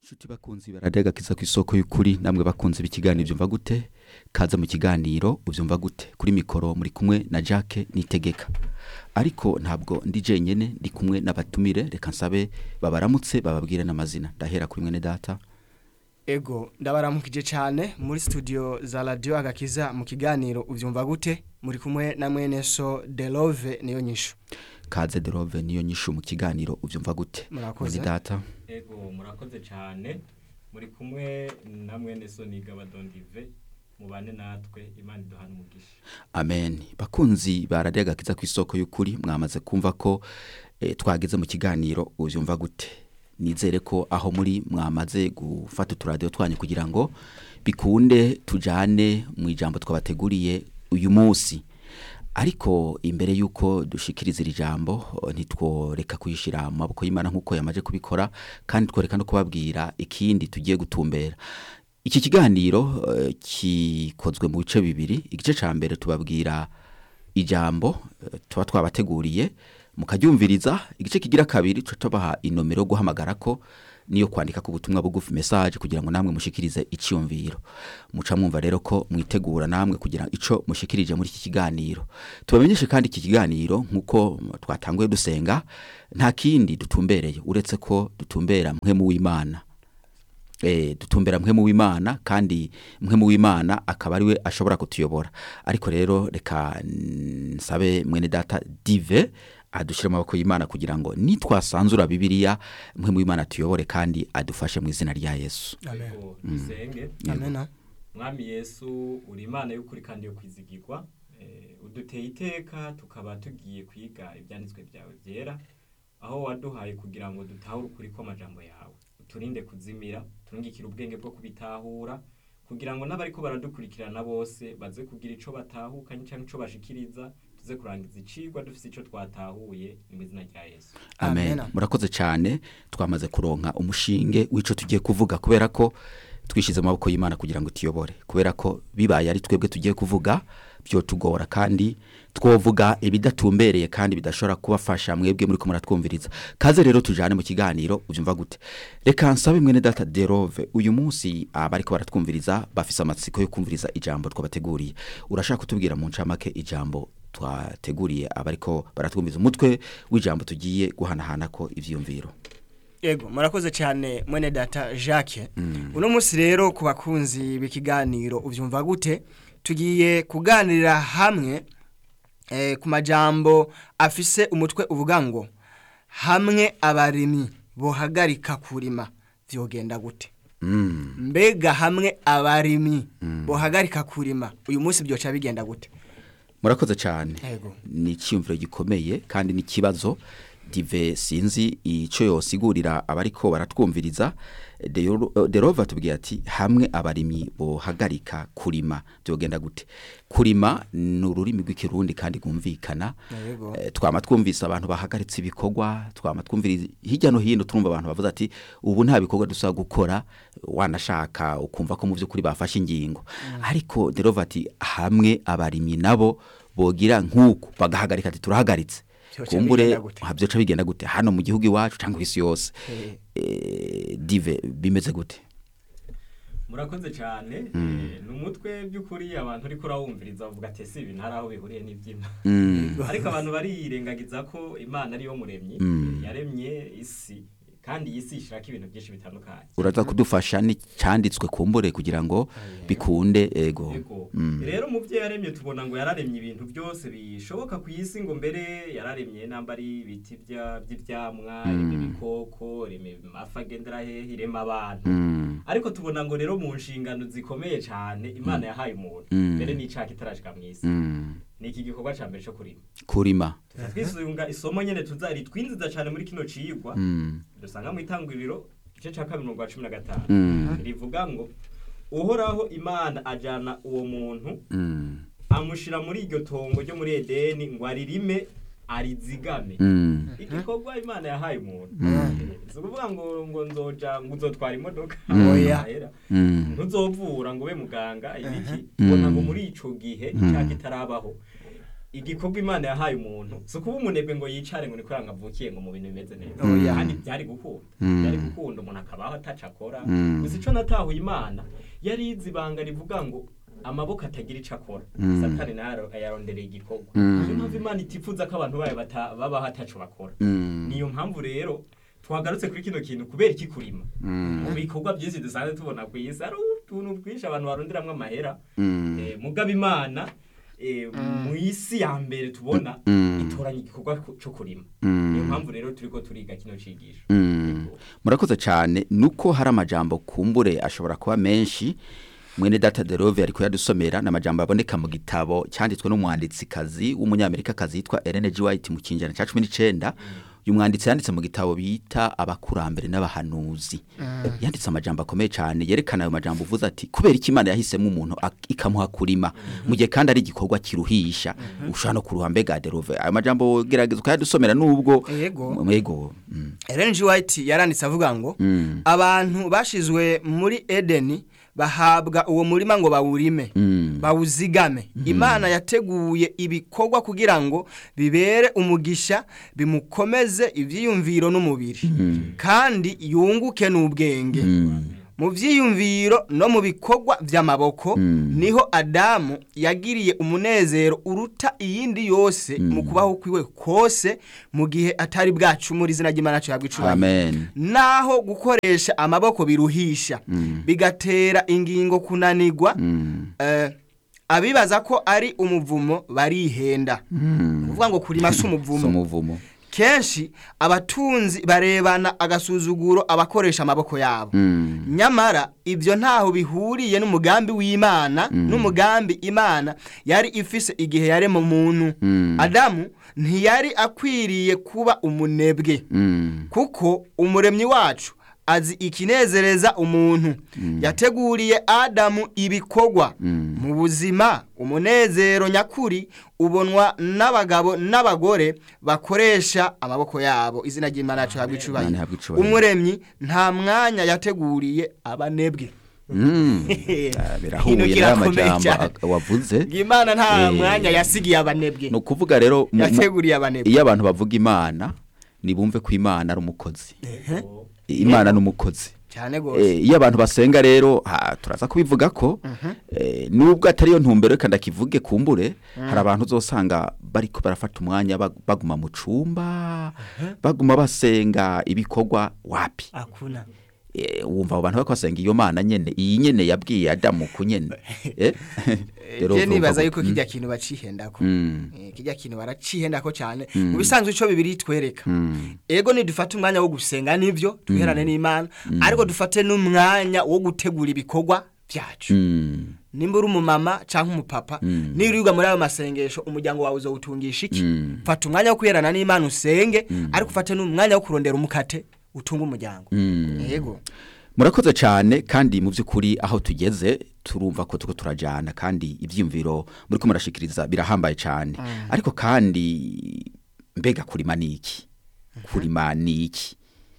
Shuti bakunzi baradega kiza ku isoko y'ukuri namwe bakunzi b'ikiganiro byumva gute kaza mu kiganiro ubyumva gute kuri mikoro muri kumwe na Jacques Nitegeka ariko ntabwo ndi jenyene ndi kumwe n'abatumire reka nsabe babaramutse bababwire n'amazina ndahera kuri mwene data Ego ndabaramukije cyane muri studio za radio agakiza mu kiganiro ubyumva gute muri kumwe na mwene so Delove niyo nyishu kaze derove niyo nyishu mu kiganiro ubyumva gute Murakoze. mwene data Ego murakoze cyane muri kumwe na mwene Soni Gabadondive mubane natwe Imana iduhana umugisha amen bakunzi baradega kiza ku isoko y'ukuri mwamaze kumva ko eh, twageze mu kiganiro ubyumva gute nizere ko aho muri mwamaze gufata uturadiyo twanyu kugira ngo bikunde tujane mu ijambo twabateguriye uyu munsi ariko imbere y'uko dushikiriza iri jambo oh, ntitworeka kuyishyira mu maboko y'imana nk'uko yamaze kubikora kandi tworeka no kubabwira ikindi tugiye gutumbera iki kiganiro eh, kikozwe mu bice bibiri igice cya mbere tubabwira ijambo eh, tuba twabateguriye mukaryumviriza igice kigira kabiri tuca tubaha inomero yo guhamagara ko niyo kwandika ku butumwa bugufi message kugira ngo namwe mushikirize icyumviro muca mwumva rero ko mwitegura namwe kugira ico mushikirije muri iki kiganiro tubamenyeshe kandi iki kiganiro nkuko twatanguye dusenga nta kindi dutumbereye uretse ko dutumbera mwe mu w'Imana eh dutumbera mwe mu w'Imana kandi mwe mu w'Imana akaba ariwe ashobora kutuyobora ariko rero reka nsabe mwene data dive adushire mu maboko y'Imana kugira ngo nitwasanzura bibiliya mwe mu w'Imana tuyobore kandi adufashe mu izina rya Yesu Amen. Ego dusenge Amen. mwami Yesu uri Imana y'ukuri kandi yo kwizigirwa eh, uduteye iteka tukaba tugiye kwiga ibyanditswe byawe byera aho waduhaye kugira ngo dutahure ukuri kw'amajambo yawe uturinde kuzimira turungikire ubwenge bwo kubitahura kugira ngo n'abariko baradukurikirana bose baze kugira ico batahukanye cyangwa ico bashikiriza tuze kurangiza icigwa dufise ico twatahuye ni mu izina rya Yesu amen Amen. murakoze cyane twamaze kuronka umushinge w'ico tugiye kuvuga kubera ko twishize mu maboko y'Imana kugira ngo tuyobore kubera ko bibaye ari twebwe tugiye kuvuga byo tugora kandi twovuga ibidatumbereye kandi bidashobora kubafasha mwebwe muri ko muratwumviriza kaze rero tujane mu kiganiro ubyumva gute reka nsabe mwene data derove uyu munsi abariko baratwumviriza bafise amatsiko yo kumviriza ijambo twabateguriye urashaka kutubwira mu ncamake ijambo twateguriye abariko baratwumviriza umutwe w'ijambo tugiye guhanahana ko ivyiyumviro Ego murakoze cyane mwene data Jacques uno munsi rero ku bakunzi b'ikiganiro ubyumva gute tugiye kuganirira hamwe eh, ku majambo afise umutwe uvuga ngo hamwe abarimyi bohagarika kurima vyogenda gute mm. mbega hamwe abarimyi bohagarika kurima uyu munsi byoca bigenda gute murakoze cyane Yego. ni icyumviro gikomeye kandi n'ikibazo dive sinzi icyo yosigurira abariko baratwumviriza Deo- derova tubwiye ati hamwe abarimyi bohagarika kurima byogenda gute kurima ni ururimi rw'ikirundi kandi rwumvikana Yego. Eh, twama twumvise abantu bahagaritse ibikorwa twama twumviriza hirya no hino turumva abantu bavuze ati ubu nta bikorwa dusaba gukora wanashaka ukumva ko mu by'ukuri bafashe ingingo ariko derova ati hamwe abarimyi nabo bogira nk'uku bagahagarika ati turahagaritse Vyoca kumbure bigenda gute? ha, vyoca bigenda gute hano mu gihugu iwacu cyangwa isi yose Eh. Eh, dive bimeze gute murakoze cyane eh, ni umutwe by'ukuri abantu ariko urawumviriza bavuga ati ese ibi ntari aho bihuriye n'iby'imana Mm, ariko abantu barirengagiza ko imana ariyo muremyi Mm. yaremye isi kandi iyi si ishirako ibintu byinshi bitandukanye uraza kudufasha n'icyanditswe kumbure kugira ngo bikunde ego Yego. Mm. rero mu byo yaremye tubona ngo yararemye ibintu byose bishoboka ku isi ngo mbere yararemye namba ari ibiti bya- by'ivyamwa irema ibikoko irema amafi agendera hehe irema abantu Mm, ariko tubona ngo rero mu nshingano zikomeye cyane imana yahaye umuntu Mm. mbere n'icaka itarashika mu isi mm. ni iki gikorwa ca mbere cyo kurima kurima twisunga isomo nyene tuzari twinziza cyane muri kino cigwa Mm, dusanga mu itanguriro igice ca kabiri mu rwa cumi na gatanu mm, rivuga ngo uhoraho imana ajana uwo muntu mm, amushira muri iryo tongo ryo muri edeni ngo aririme arizigame mm. igikorwa imana yahaye umuntu si ukuvuga ngo ngo nzoja ngo uzotwara imodoka Mm. Oya. Ahera. Mm. ntuzovura ngo ube muganga ibiki Mhm. ubona ngo muri ico gihe Mhm. icyaha kitarabaho igikorwa imana yahaye umuntu si ukuba umunebwe ngo yicare ngo ni kubera ngo avukiye ngo mu bintu bimeze neza Oya. kandi byari gukunda Mm. byari gukunda umuntu akabaho ataca akora Mm. gusa ico natahuye imana yari izi ibanga rivuga ngo amaboko atagira ico akora Mm. satani nayo yarondereye igikorwa Mm. niyo mpamvu imana itifuza ko abantu bayo bata- babaho ataco bakora Mm. niyo mpamvu rero twagarutse kuri kino kintu kubera iki kurima Mm. mu bikorwa byinshi dusanzwe tubona ku isi hari utuntu twinshi abantu baronderamwo amahera Mm. Eh, mugaba imana eh, mu isi ya mbere tubona Mm. itoranya igikorwa ku- cyo kurima Mm. niyo mpamvu rero turiko turiga kino cigisho Mm. murakoze cyane nuko hari amajambo kumbure ashobora kuba menshi mwene data derove ariko yadusomera ni amajambo aboneka mu gitabo cyanditswe n'umwanditsikazi w'umunyamerikakazi yitwa Ellen G. White mu kinjana cya cumi n'icenda uyu mwanditsi yanditse mu gitabo bita abakurambere n'abahanuzi yanditse amajambo akomeye cyane yerekana ayo majambo uvuze ati kubera iki imana yahisemo umuntu ak- ikamuha kurima mu gihe kandi ari igikorwa kiruhisha ushobora no kuruha mbega derove ayo majambo gerageza ukayadusomera nubwo Yego. yego mm. Ellen G. White yaranditse avuga ngo Mm. abantu bashizwe muri Edeni bahabwa uwo murima ngo bawurime Mm. bawuzigame imana yateguye ibikorwa kugira ngo bibere umugisha bimukomeze ibyiyumviro n'umubiri kandi yunguke n'ubwenge Mm. mu byiyumviro no mu bikorwa by'amaboko Mm. niho adamu yagiriye umunezero uruta iyindi yose mu kubaho kwiwe kose mu gihe atari bwacumura izina ry'imana cyabwa icubahiro amen naho gukoresha amaboko biruhisha Mm. bigatera ingingo kunanigwa Mm. eh, abibaza ko ari umuvumo barihenda Mm. ni ukuvuga ngo kurima si si umuvumo umuvumo kenshi abatunzi barebana agasuzuguro abakoresha amaboko yabo Mm. nyamara ibyo ntaho bihuriye n'umugambi w'imana n'umugambi imana yari ifise igihe yarema muntu Mm. adamu ntiyari akwiriye kuba umunebwe Mm. kuko umuremyi wacu azi ikinezereza umuntu yateguriye adamu ibikorwa Mm. mu buzima umunezero nyakuri ubonwa n'abagabo n'abagore bakoresha amaboko yabo izina ry'imana yacu habwa Imana ihabwe icubahiro icubahiro. umuremyi nta mwanya yateguriye abanebwe Mm. Ah, birahuye Hino n'aya kirakomeye majambo cyane. ak- wavuze imana nta Eh, mwanya yasigiye abanebwe ni ukuvuga rero mu- mu- yateguriye abanebwe iyo abantu bavuga imana nibumve ko imana ari umukozi imana ni umukozi cyane rwose Eh, iyo abantu basenga rero ha, turaza kubivuga ko eh, nubwo atari yo ntumbero reka ndakivuge kumbure hari abantu uzosanga bariko barafata umwanya bag- baguma mu cumba baguma basenga ibikorwa wapi akuna Eh, wumva abo bantu bariko basenga iyo mana nyene iyi nyene yabwiye adamu ku nyene Eh? Rero je urumva nibaza ko- yuko Mm. kijya kintu bacihendako Mm. Eh, kijya kintu baracihendako cyane mu bisanzwe ico bibiri twereka Mm. ego nidufate umwanya wo gusenga nivyo tuherane n'imana ariko dufate n'umwanya wo gutegura ibikorwa byacu Mm. nimba uri umumama cyangwa umupapa Mm. nirirwa muri ayo masengesho umuryango wawe uzawutungisha iki Mm. fata umwanya wo kwiherana n'imana usenge ariko ufate n'umwanya wo kurondera umukate utunga umuryango Mm. yego murakoze cyane kandi mu by'ukuri aho tugeze turumva ko tuko turajyana kandi ibyiyumviro muri ko murashikiriza birahambaye cyane ariko kandi mbega kurima ni iki kurima ni iki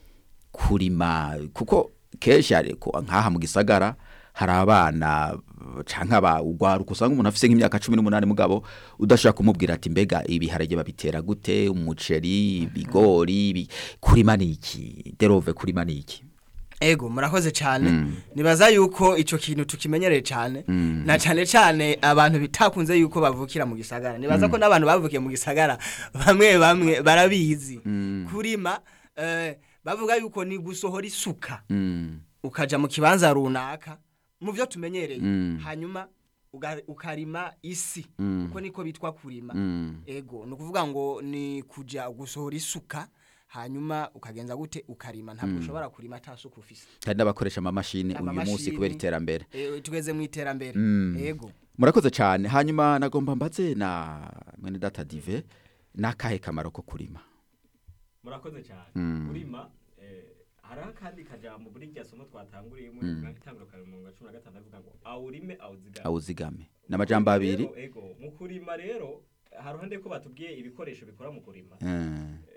kurima kuko kenshi ariko nk'aha mu gisagara hari abana cyangwa abagwaruka usanga umuntu afite nk'imyaka cumi n'umunani mugabo udashaka kumubwira ati mbega ibiharage babitera gute umuceri ibigori ibi- kurima ni iki derove kurima ni iki ego murakoze cyane nibaza yuko icyo kintu tukimenyereye cyane na cyane cyane abantu bitakunze yuko bavukira mu gisagara nibaza ko n'abantu bavukiye mu gisagara bamwe bamwe barabizi kurima eh, bavuga yuko ni gusohora isuka Mm. ukaja mu kibanza runaka mu byo tumenyereye Mm. hanyuma uga- ukarima isi Mm. uko niko bitwa kurima Mm. ego ni ukuvuga ngo ni kuja gusohora isuka hanyuma ukagenza gute ukarima ntabwo ushobora kurima ata suka ufise hari n'abakoresha amamashini uyu munsi Amamashini. kubera iterambere Eh, tugeze mu iterambere Mm. ego murakoze cyane hanyuma nagomba mbaze na mwene data dive ni akahe kamaro ko kurima murakoze cyane Mm. kurima eh, hariho akandi kajambo muri rya somo twatanguriyemo mm. itangurukana mu wa cumi na gatanu avuga ngo awurime awuzigame awuzigame ni amajambo abiri Rero, ego mu kurima rero haruhande ko batubwiye ibikoresho bikora mu kurima Mm.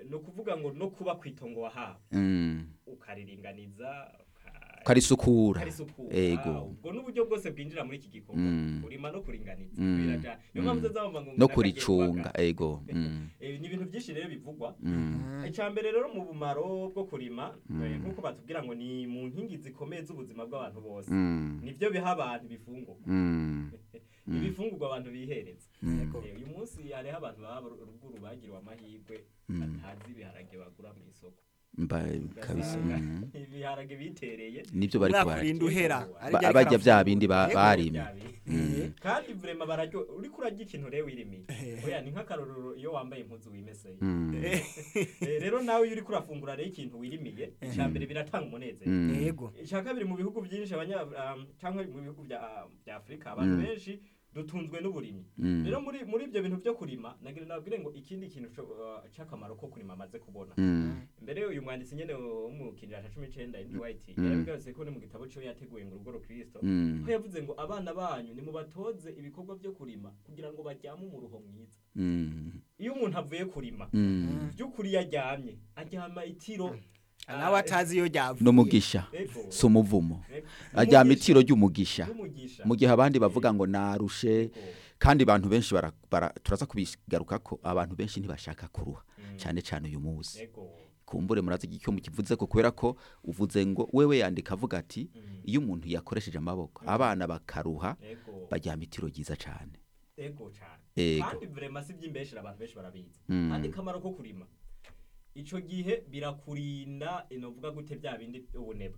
ni ukuvuga ngo no kuba ku itongo wahawe Mm. ukariringaniza uka- karisukura ukarisukura ego ubwo n'uburyo bwose bwinjira muri iki gikorwa Mm. kurima no kuringaniza Mm. birajana niyo mpamvu uzazamva ngo no umuntu kuricunga akagiye ego Mm. Eh, ni ibintu byinshi rero bivugwa Mm. icya mbere rero mu bumaro bwo kurima eh, nk'uko batubwira ngo ni mu nkingi zikomeye z'ubuzima bw'abantu bose Mm. nibyo biha abantu ibifungurwa Mm. ibifungurwa abantu bihereza Mm. Eh, uyu munsi hariho abantu baba ruguru bagiriwe amahirwe Mm. batazi ibiharage bagura mu isoko mba kabisa Ugasanga Mm. ibiharage bitereye nibyo bari umwaka kubara urinda uhera Ba- ariko Ba- ariko barya bya arafungura. bindi ba- Yego. barimye Byabi. kandi vrema bararyo uriko urarya ikintu rero wirimiye Eh. oya ni nk'akarorero iyo wambaye impuzu wimeseye Mm. Eh, rero nawe iyo uriko urafungura rero ikintu wirimiye icya mbere biratanga umunezero Mm. yego icya kabiri mu bihugu byinshi abanya um, cyangwa mu bihugu bya bya Afrika abantu Mm. benshi dutunzwe n'uburimyi Mm. rero muri muri ibyo bintu byo kurima nagira nabwire ngo ikindi kintu co- uh, c'akamaro ko kurima amaze kubona Mm. mbere uyu mwanditsi nyene wo mu kinjira ca cumi n'icenda Ellen White Mm. yarabigarutse ko ni mu gitabo ciwe yateguye ngo urugo rukristo Mm. aho yavuze ngo abana banyu nimubatoze ibikorwa byo kurima kugira ngo baryame umuruho mwiza Mm. iyo umuntu avuye kurima Mm. by'ukuri iyo aryamye aryama itiro nawe atazi iyo ryavuye n'umugisha Ego. si umuvumo Ego. ajyama Umugisha. itiro ry'umugisha N'umugisha. mu gihe abandi bavuga ngo narushe Ego. kandi abantu benshi bara, bara, turaza kubigaruka ko abantu benshi ntibashaka kuruha Mm. cyane cyane uyu munsi Ego. kumbure murazi icyo mukivuze ko kubera ko uvuze ngo wewe yandika avuga ati Mm. iyo umuntu yakoresheje amaboko abana bakaruha Ego. bajyama itiro ryiza cyane Ego cyane. Ego. Kandi vrema si by'imbeshera abantu benshi barabizi. Mm. Kandi kamaro ko kurima. Ico gihe birakurinda inovuga gute bya bindi ubunebwe.